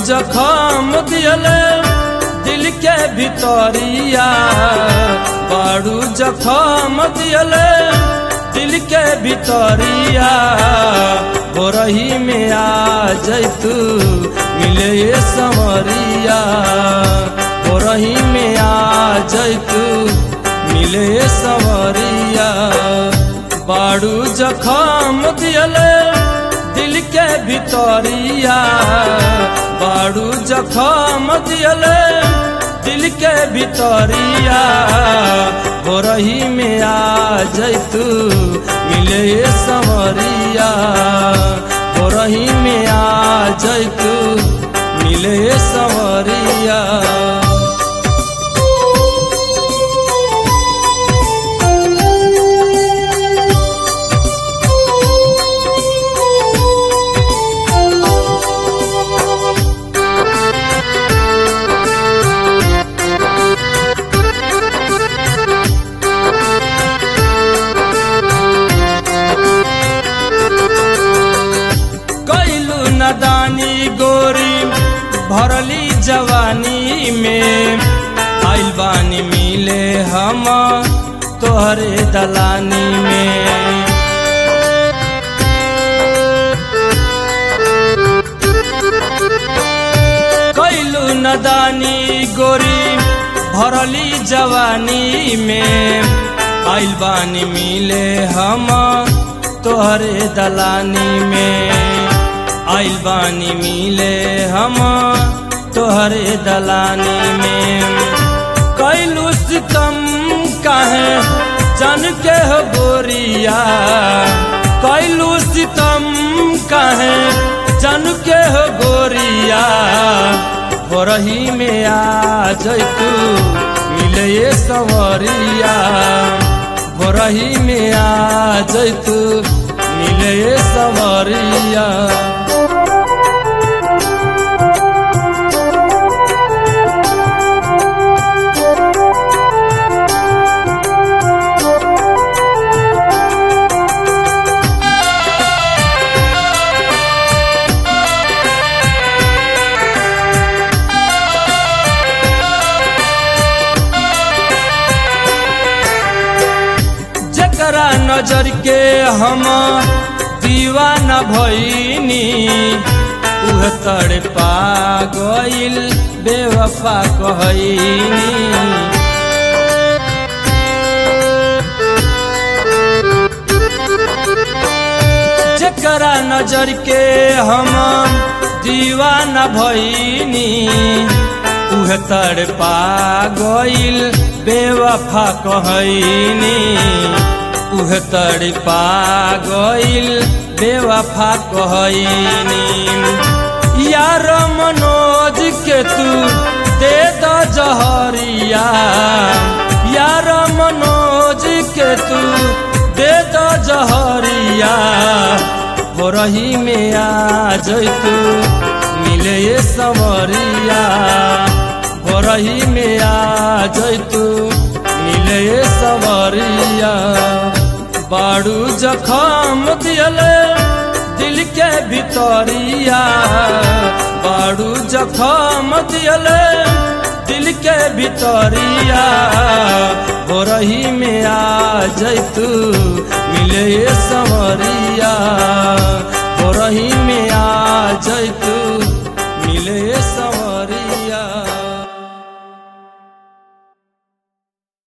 जखम दियले दिल के भितरिया बाड़ू जखम दियले दिल के भितरिया बोरही में आ जैतू मिले ये समरिया बोरही में आ जैतू मिले ये समरिया बाड़ू जखम दियले दिल के भितरिया बाड़ू जखम दियले दिल के भितरिया भोरही में आ जैतू मिले ये समरिया भोरही में आ जैतू मिले ये समरिया कैलू नदानी गोरी भरली जवानी में आइल बानी मिले हम तोहरे दलानी में कैलू नदानी गोरी भरली जवानी में आइल बानी मिले हम तोहरे दलानी में आइल बानी मिले हम तोहरे दलानी में कैलू सितम काहे जन के हो गोरिया कैलू सितम काहे जन के हो गोरिया भोरही में आ जैतू मिले ये सवरिया भोरही में आ जैतू मिले ये सवरिया जकरा नजर के हम दीवाना भईनी उह तड़ पा गइल बेवफा कहनी जकरा नजर के हम दीवाना भईनी उह तड़ पा गइल बेवफा कहनी उह तड़ पा गइल बेवफा कहनी यार मनोज के तू दे द जहरिया यार मनोज के तू दे द जहरिया भोरही में आ जैतू मिले ये समरिया भोरही में आ जैतू मिले ये सवरिया बाड़ू जखम दियले दिल के भितरिया बाड़ू जखम दियले दिल के भितरिया भोरही में आ जैतू मिले ये सवरिया भोरही में आ जैतू